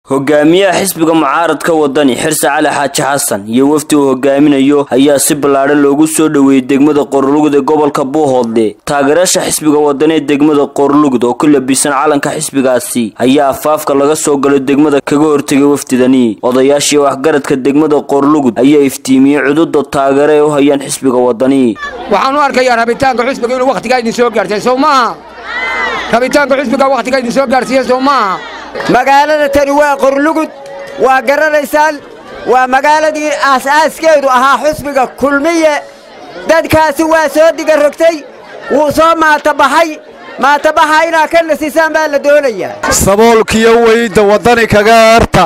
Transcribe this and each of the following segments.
hogaamiyaha xisbiga mucaaradka wadani xirse cali xaaji xasan iyo wafdi uu hogaaminayo ayaa si ballaadhan loogu soo dhoweeyey degmada qorlugud ee gobolka buuhoodle taageerayaasha xisbiga wadani ee degmada qorlugud oo ku labisan calanka xisbigaasi ayaa afaafka laga soo galo degmada kaga hortegay wafdidani odayaashii waxgaradka degmada qorlugud ayaa iftiimiyey cududa taageero ee u hayaan xisbiga wadani waxaan u arkayaa rabitaanka xisbiga inuu wakhtigaa idin soo gaartay sow maaha rabitaanka xisbiga wakhtigaa idin soo gaarsiiye sow maaha magaalada tani waa qorlugud waa garanaysaan waa magaaladii aas-aaskeedu ahaa xusbiga kulmiye dadkaasi waa soo diga rogtay wuu soo maatabaxay maatabaxa inaa ka nasisaan baa la doonayaa saboolkiyo weyda waddani kaga eerta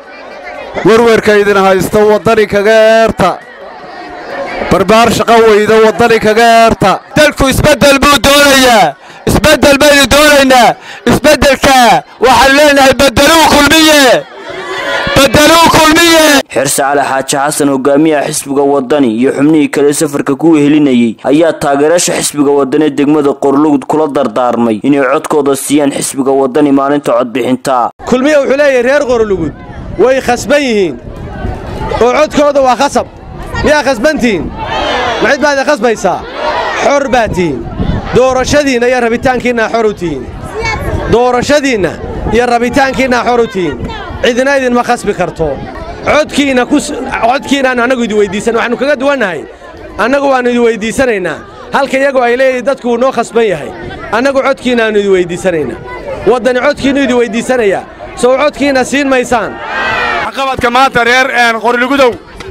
werwerka idin haysta waddani kaga eerta barbaar shaqo weyda waddani kaga eerta dalku isbeddel buu doonayaa isbeddel baynu doonaynaa isbeddelka waxaanu leenahay beddeluu kulmiye beddeluu kulmiye xirse cali xaaji xasan hogaamiyaha xisbiga wadani iyo xubnihii kale safarka ku wehelinayey ayaa taageerayaasha xisbiga wadani ee degmada qorlugud kula dardaarmay inay codkooda siiyaan xisbiga wadani maalinta codbixinta kulmiye wuxuu leeyahay reer qorlugud way khasban yihiin oo codkooda waa khasab miyaa khasbantihiin macid baad i khasbaysaa xor baa tihiin doorashadiinna iyo rabitaankiinna xor u tihiin doorashadiinna iyo rabitaankiinna xor u tihiin cidina idinma khasbi karto codkiinna codkiinaan annagu idi weyddiisan waxaannu kaga duwannahay annagu waannu idi weyddiisanaynaa halka iyagu ay leeyihin dadku wuu noo khasban yahay annagu codkiinnaannu idi weyddiisanaynaa waddani codkiinnu idi weyddiisanayaa sow codkiinna siin maysaan waxqabadka maanta reer qorligudow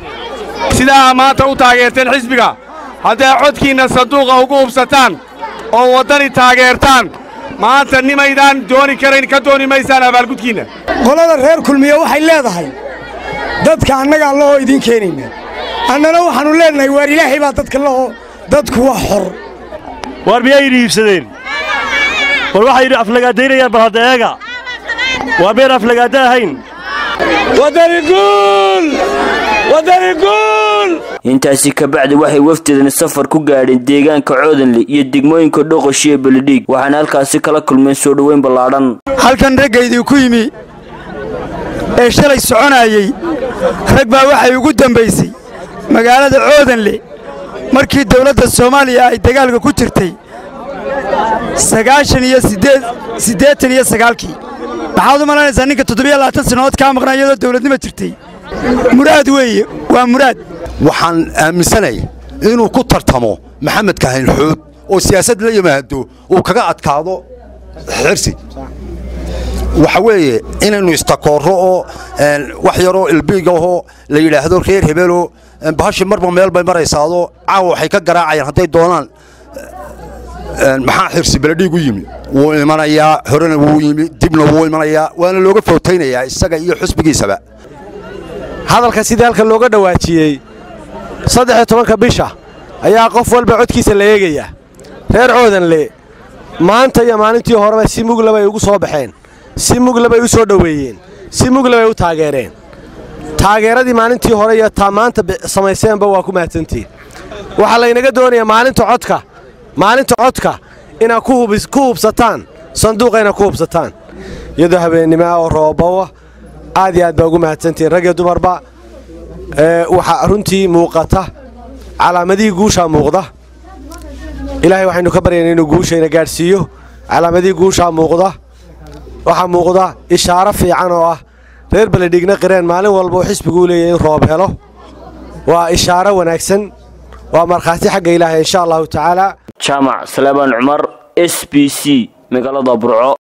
sidaa maanta u taageerteen xisbiga hadday codkiinna sanduuqa ugu hubsataan oo waddani taageertaan maanta nimaydaan dooni karayn ka dooni maysaan abaalgudkiinna qolada reer kulmiye waxay leedahay dadka annaga allahoo idiin keenayna annana waxaannu leennahay waar ilaahay baa dadka lahoo dadku waa xor waar miyay idhi iibsadeen war waxay idhi aflagaadaynayaan bal hadda eega waa meen aflagaadda ahayn intaasi kabacdi waxay wafdidani safar ku gaadheen deegaanka coodanle iyo degmooyinka dhoqoshi ee beledhiig waxaana halkaasi kala kulmeen soo dhoweyn ballaadhan halkan raggaydii ku yimi ee shalay soconaayey rag baa waxay ugu dambaysay magaalada coodanle markii dawladda soomaaliya ay dagaalka ku jirtay sagaashan iyo siddeetan iyo sagaalkii maxaad u malaynaysaa ninka toddobiyo labaatan sannadood kaa maqnaa iyadoo dawladnimo jirtay muraad weeye waa muraad waxaan aaminsanay inuu ku tartamo maxamed kahayn xood oo siyaasad la yimaado uu kaga adkaado xirsi waxa weeye inaynu istakoorro oo wax yaroo ilbiigahoo la yidhaahdo reer hebeloo bahashi marba meel bay maraysaadoo caawa waxay ka garaacayaan hadday doonaan maxaa xirsi beledhiig u yimi wuu imanayaa horena wuu yimi dibna wuu imanayaa waana looga footaynayaa isaga iyo xusbigiisaba hadalka sidii halka looga dhowaajiyey saddex-iyo tobanka bisha ayaa qof walba codkiisa la eegayaa reer coodanle maanta iyo maalintii horeba si mugla bay ugu soo baxeen si mugla bay u soo dhoweeyeen si mugla bay u taageereen taageeradii maalintii hore iyo taa maanta samayseenba waa ku mahadsantihiin waxaa laynaga doonayaa maalinta codka maalinta codka inaad ku hubsataan sanduuqa inaad ku hubsataan iyadoo habeennimoa oo roobawa aad iyo aad baa ugu mahadsantihiin rag iyo dumarba waxaa runtii muuqata calaamadihii guushaa muuqda ilaahay waxaynu ka baryaynaa inuu guushayna gaadhsiiyo calaamadihii guushaa muuqda waxaa muuqda ishaaro fiican oo ah reer beledhigna qireen maalin walba uu xisbiguu leeyahay in roob helo waa ishaaro wanaagsan waa markhaati xagga ilaahay insha allahu tacaala jaamac salaamaan cumar s b c magaalada burco